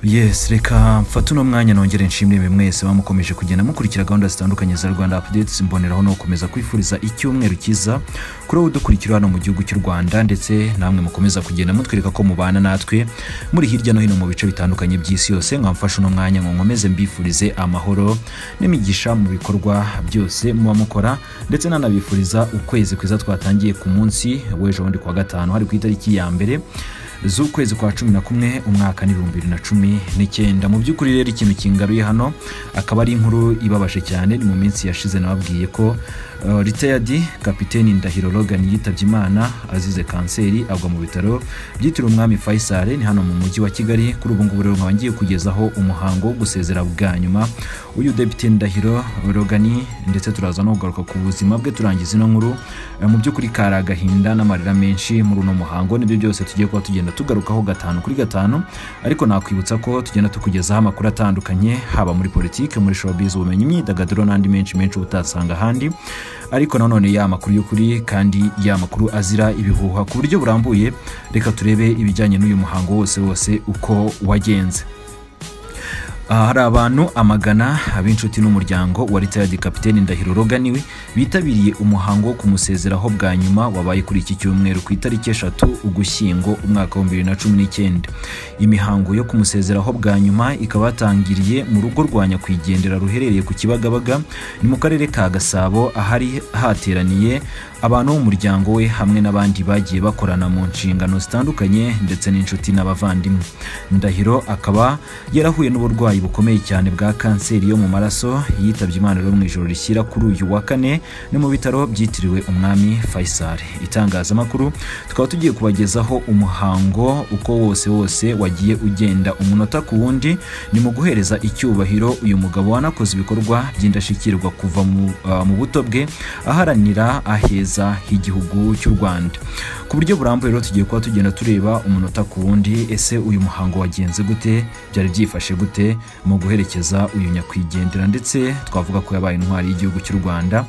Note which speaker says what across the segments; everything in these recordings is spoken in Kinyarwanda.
Speaker 1: yes reka mfate uno mwanya nongere nshimire bimwe mwese bamukomeje kugenda mukurikira gahunda zitandukanye za rwanda updates mboneraho no gukomeza kwifuriza icyumweru cyiza kuri wowe udukurikira hano mu gihugu cy'u rwanda ndetse namwe mukomeza kugenda mutwereka ko mubana natwe muri hirya no hino mu bice bitandukanye by'isi yose nka mfashe uno mwanya ngo nkomeze mbifurize amahoro n'imigisha mu bikorwa byose muba mukora ndetse nanabifuriza ukwezi kwiza twatangiye ku munsi w'ejo bundi kuwa gatanu hari ku itariki ya mbere z'ukwezi kwa cumi na kumwe umwaka n'ibihumbi bibiri na cumi n'icyenda mu by'ukuri rero ikintu kingaruye hano akaba ari inkuru ibabaje cyane ni mu minsi yashize nababwiye ko uh, riteyadi kapiteni ndahiro logan yitabye imana azize kanseri agwa mu bitaro byitiriwe umwami faisal ni hano mu mujyi wa kigali kuri ubu ngubu rero nkaba ngiye kugezaho umuhango wo gusezera bwa nyuma uyu depite ndahiro logan ndetse turaza no kugaruka ku buzima bwe turangiza ino nkuru Eh, mu by'ukuri kari agahinda n'amarira menshi muri uno muhango nibyo byose tugiye kuba tugenda tugarukaho gatanu kuri gatanu ariko nakwibutsa ko tugenda tukugezaho amakuru atandukanye haba muri politiki muri showbiz ubumenyi imyidagaduro n'andi menshi menshi uba utasanga ahandi ariko nanone ya makuru y'ukuri kandi ya makuru azira ibihuha ku buryo burambuye reka turebe ibijyanye n'uyu muhango wose wose uko wagenze Aha hari abantu amagana b'inshuti n'umuryango wa retired kapiteni ndahiro roganiwe bitabiriye umuhango wo kumusezeraho bwa nyuma wabaye kuri iki cyumweru ku itariki eshatu ugushyingo umwaka wa bibiri na cumi n'icyenda imihango yo kumusezeraho bwa nyuma ikaba yatangiriye mu rugo rwa nyakwigendera ruherereye ku kibagabaga ni mu karere ka gasabo ahari hateraniye abantu b'umuryango we hamwe n'abandi bagiye bakorana mu nshingano zitandukanye ndetse n'inshuti n'abavandimwe ndahiro akaba yarahuye n'uburwayi bukomeye cyane bwa kanseri yo mu maraso yitabye imana rero mu ijoro rishyira kuri uyu wa kane ni mu bitaro byitiriwe umwami faisal itangazamakuru tukaba tugiye kubagezaho umuhango uko wose wose wagiye ugenda umunota ku wundi ni mu guhereza icyubahiro uyu mugabo wanakoze ibikorwa by'indashyikirwa kuva mu- ah, mu buto bwe aharanira aheza h'igihugu cy'u rwanda ku buryo burambuye rero tugiye kuba tugenda tureba umunota ku wundi ese uyu muhango wagenze gute byari byifashe gute mu guherekeza uyu nyakwigendera ndetse twavuga ko yabaye intwari y'igihugu cy'u rwanda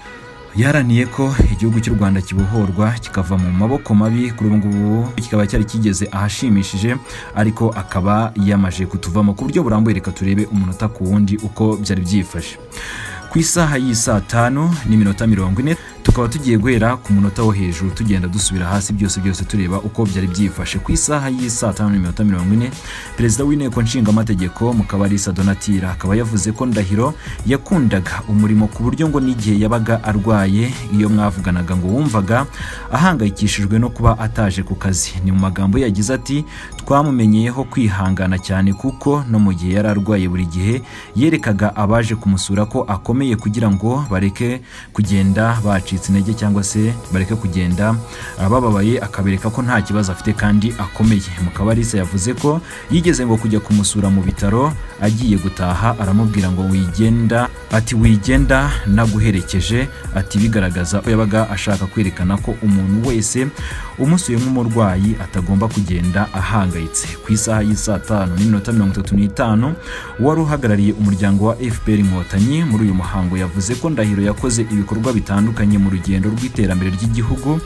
Speaker 1: yaraniye ko igihugu cy'u rwanda kibohorwa kikava mu maboko mabi kuri ubu ngubu kikaba cyari kigeze ahashimishije ariko akaba yamaje kutuvamo ku buryo burambuye reka turebe umunota ku wundi uko byari byifashe ku isaha y'i saa tanu n'iminota mirongo ine tukaba tugiye guhera ku munota wo hejuru tugenda dusubira hasi byose byose tureba uko byari byifashe ku isaha y'i saa tanu n'iminota mirongo ine perezida w'inteko nshingamategeko mukabarisa donatira akaba yavuze ko ndahiro yakundaga umurimo ku buryo ngo n'igihe yabaga arwaye iyo mwavuganaga ngo wumvaga ahangayikishijwe no kuba ataje ku kazi ni mu magambo ye yagize ati twamumenyeyeho kwihangana cyane kuko no mu gihe yari arwaye buri gihe yerekaga abaje kumusura ko akomeye kugira ngo bareke kugenda bacitse intege cyangwa se bareke kugenda ah, bababaye akabereka ko nta kibazo afite kandi akomeye mukabarisa yavuze ko yigeze ngo kujya kumusura mu bitaro agiye gutaha aramubwira ngo wigenda ati wigenda naguherekeje ati bigaragaza ko yabaga ashaka kwerekana ko umuntu wese umusuye nk'umurwayi atagomba kugenda ahangayitse ku isaha y'i saa tanu n'iminota mirongo itatu n'itanu uwari uhagarariye umuryango wa fpr inkotanyi muri uyu muhango yavuze ko ndahiro yakoze ibikorwa bitandukanye mu rugendo rw'iterambere ry'igihugu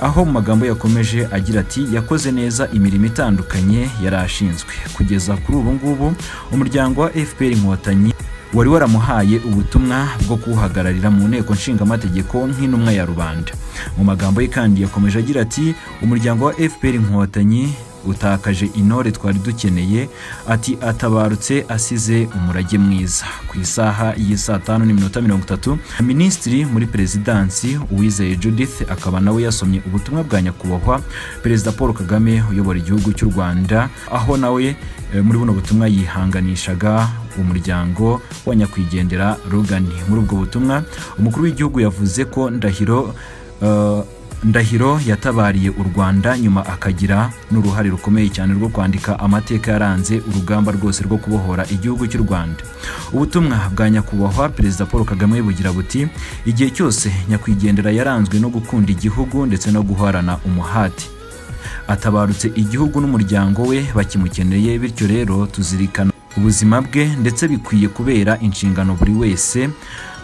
Speaker 1: aho mu magambo yakomeje agira ati yakoze neza imirimo itandukanye yari ashinzwe kugeza kuri ubu ngubu umuryango wa fpr inkotanyi wari waramuhaye ubutumwa bwo kuwuhagararira mu nteko nshingamategeko nk'intumwa ya rubanda mu magambo ye kandi yakomeje agira ati umuryango wa fpr inkotanyi utakaje intore twari dukeneye ati atabarutse asize umurage mwiza ku isaha y'i saa tanu n'iminota mirongo itatu minisitiri muri perezidansi uwizeye judith akaba nawe yasomye ubutumwa bwa nyakubahwa perezida paul kagame uyobora igihugu cy'u rwanda aho nawe eh, muri buno butumwa yihanganishaga umuryango wa nyakwigendera rugani muri ubwo butumwa umukuru w'igihugu yavuze ko ndahiro eh, ndahiro yatabariye u rwanda nyuma akagira n'uruhare rukomeye cyane rwo kwandika amateka yaranze urugamba rwose rwo kubohora igihugu cy'u rwanda ubutumwa bwa nyakubahwa perezida paul kagame bugira buti igihe cyose nyakwigendera yaranzwe no gukunda igihugu ndetse no guhorana umuhati atabarutse igihugu n'umuryango we bakimukeneye bityo rero tuzirikana ubuzima bwe ndetse bikwiye kubera inshingano buri wese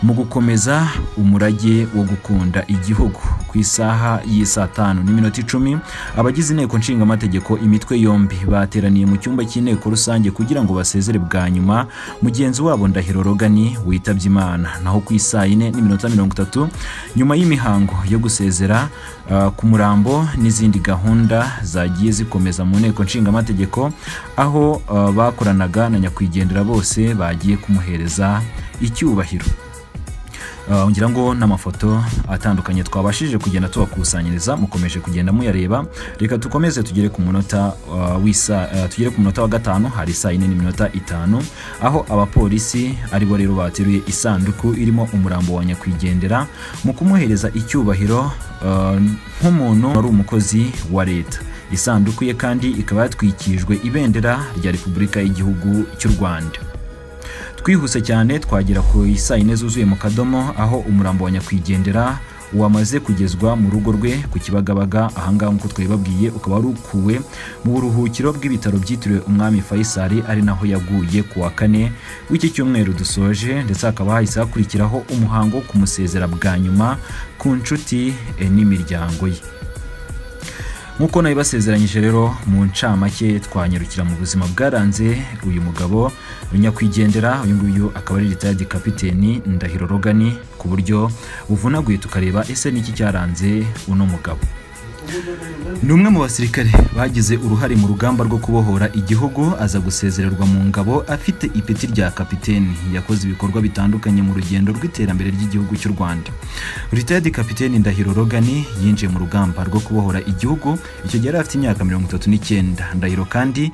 Speaker 1: mu gukomeza umurage wo gukunda igihugu ku ku isaha y'isaa tanu n'iminota icumi abagize inteko nshingamategeko imitwe yombi bateraniye mu cyumba cy'inteko rusange kugira ngo basezere bwa nyuma mugenzi wabo ndahiro rogani witabye imana naho ku isaa yine n'iminota mirongo itatu nyuma y'imihango yo gusezera ah, ku murambo n'izindi gahunda zagiye zikomeza mu nteko nshingamategeko aho ah, bakoranaga na nyakwigendera bose bagiye kumuhereza icyubahiro Uh, ngira ngo n'amafoto atandukanye twabashije kugenda tubakusanyiriza mukomeje kugenda muyareba reka dukomeze tugere ku munota uh, w'isa uh, tugere ku munota wa gatanu hari isaa yine n'iminota itanu aho abapolisi ari bo rero bateruye isanduku irimo umurambo wa nyakwigendera mu kumuhereza icyubahiro uh, nk'umuntu wari umukozi wa leta isanduku ye kandi ikaba yatwikirijwe ibendera rya repubulika y'igihugu cy'u rwanda twihuse cyane twagera ku isaa yine zuzuye mu kadomo aho umurambo wa nyakwigendera wamaze kugezwa mu rugo rwe ku kibagabaga ahangaha nk'uko twabibabwiye ukaba wari ukuwe mu buruhukiro bw'ibitaro byitiriwe umwami fayisali ari naho yaguye ku wa kane w'iki cyumweru dusoje ndetse hakaba hahise hakurikiraho umuhango wo kumusezera bwa nyuma ku nshuti eh, n'imiryango ye nk'uko nabibasezeranyije rero mu ncamake twanyarukira mu buzima bwaranze uyu mugabo nyakwigendera uyu nguyu akaba ari ritayadi kapiteni ndahiro rogani ku buryo buvunaguye tukareba ese niki cyaranze uno mugabo ni umwe mu basirikare bagize uruhare mu rugamba rwo kubohora igihugu aza gusezererwa mu ngabo afite ipeti rya kapiteni yakoze ibikorwa bitandukanye mu rugendo rw'iterambere ry'igihugu cy'u rwanda ritayadi kapiteni ndahiro rogani yinjiye mu rugamba rwo kubohora igihugu icyo gihe yari afite imyaka mirongo itatu n'icyenda ndahiro kandi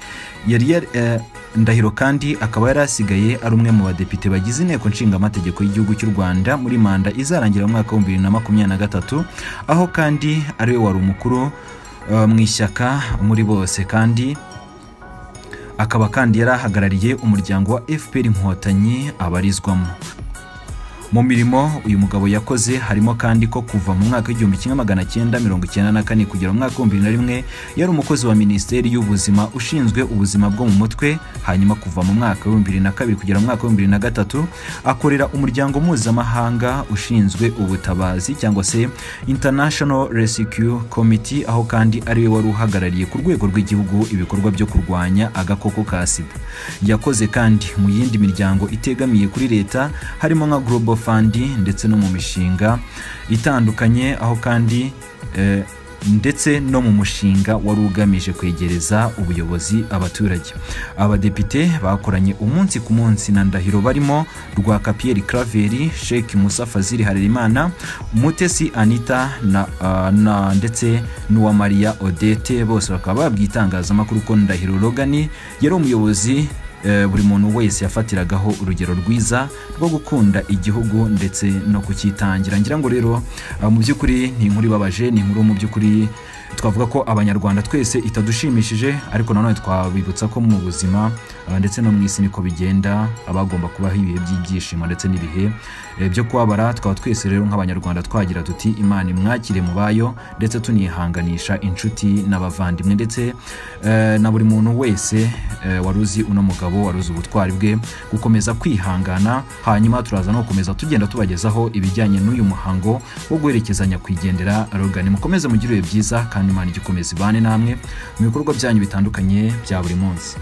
Speaker 1: yari yari- eh, ndahiro kandi akaba yari asigaye ari umwe mu badepite bagize inteko nshingamategeko y'igihugu cy'u rwanda muri manda izarangira mu mwaka w'ibihumbi bibiri na makumyabiri na gatatu aho kandi ari we wari umukuru eh, mu ishyaka muri bose kandi akaba kandi yari ahagarariye umuryango wa fpr inkotanyi abarizwamo mu mirimo uyu mugabo yakoze harimo kandi ko kuva mu mwaka w'igihumbi kimwe magana cyenda mirongo icyenda na kane kugera mu mwaka w'ibihumbi bibiri na rimwe yari umukozi wa minisiteri y'ubuzima ushinzwe ubuzima bwo mu mutwe hanyuma kuva mu mwaka w'ibihumbi bibiri na kabiri kugera mu mwaka w'ibihumbi bibiri na gatatu akorera umuryango mpuzamahanga ushinzwe ubutabazi cyangwa se international rescue committee aho kandi ari we wari uhagarariye ku rwego rw'igihugu ibikorwa byo kurwanya agakoko ka sida yakoze kandi mu yindi miryango itegamiye kuri leta harimo nka global fund ndetse no mu mishinga itandukanye aho kandi eh, ndetse no mu mushinga wari ugamije kwegereza ubuyobozi abaturage abadepite bakoranye umunsi ku munsi na ndahiro barimo rwakapiyeri craveri sheikh musa fazili harerimana mutesi anita na, uh, na ndetse n'uwa maria odete bose bakaba babwiye itangazamakuru ko ndahiro rogani yari umuyobozi eh, buri muntu wese yafatiragaho urugero rwiza rwo gukunda igihugu ndetse no kucyitangira ngira ngo rero ah, mu by'ukuri ni inkuru ibabaje ni inkuru mu by'ukuri twavuga ko abanyarwanda twese itadushimishije ariko nanone twabibutsa ko mu buzima ah, ndetse no mu isi niko bigenda abagomba kubaho ibihe by'ibyishimo ndetse n'ibihe eh, byo kubabara twaba twese rero nk'abanyarwanda twagira tuti imana imwakire mu bayo ndetse tunihanganisha inshuti n'abavandimwe ndetse eh, na buri muntu wese eh, wari uzi uno mugabo wari uzi ubutwari bwe gukomeza kwihangana hanyuma turaza no gukomeza tugenda tubagezaho ibijyanye n'uyu muhango wo guherekeza nyakwigendera rogani mukomeze mugire ibihe byiza kandi imana igikomeza ibane namwe mu bikorwa byanyu bitandukanye bya buri munsi